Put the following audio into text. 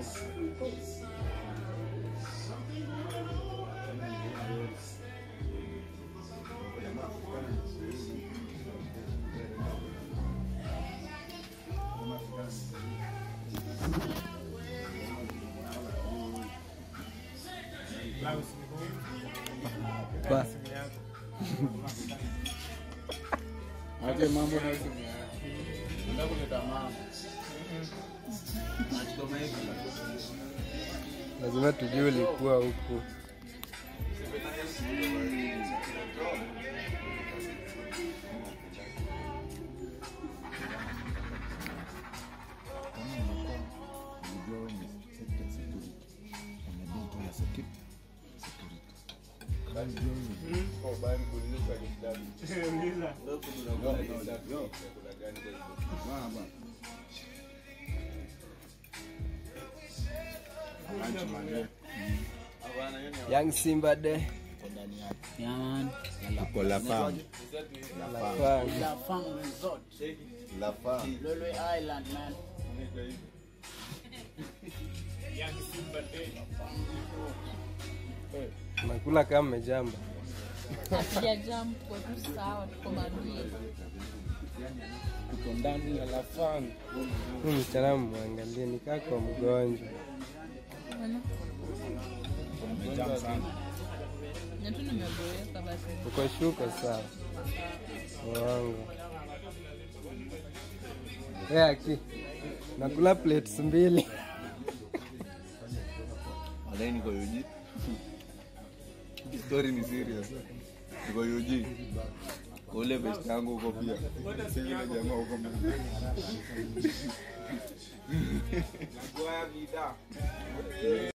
Ba. Aje mambo na simu yako. Nataka kuleta mambo. Nachukua hivi. lazima tujue ulikuwa huku Oh, bana kuuliza swali kidogo. Ndio kuna gani kwa hiyo? Kuna gani kwa hiyo? Baba. Acha mande. Hapana, hiyo ni Young Simba de Yaman. Uko la fam. Lafang. La Fang Resort. La fam. Lolwe Island, man. nakula kama mmejamba Hatujajam kwa tu sawa, tuko mabie. tuko ndani ya lafang. Huyu msichana mwangalie nikaa kwa mgonjwa Umejam sana. Na tu nimeboeka basi. uko shuka sawa wangu hey, aki nakula plates mbili Madai niko yuji. Story ni serious. Niko yuji. Ule best yangu huko pia. Si yule jamaa huko mbele. Nagoya vida.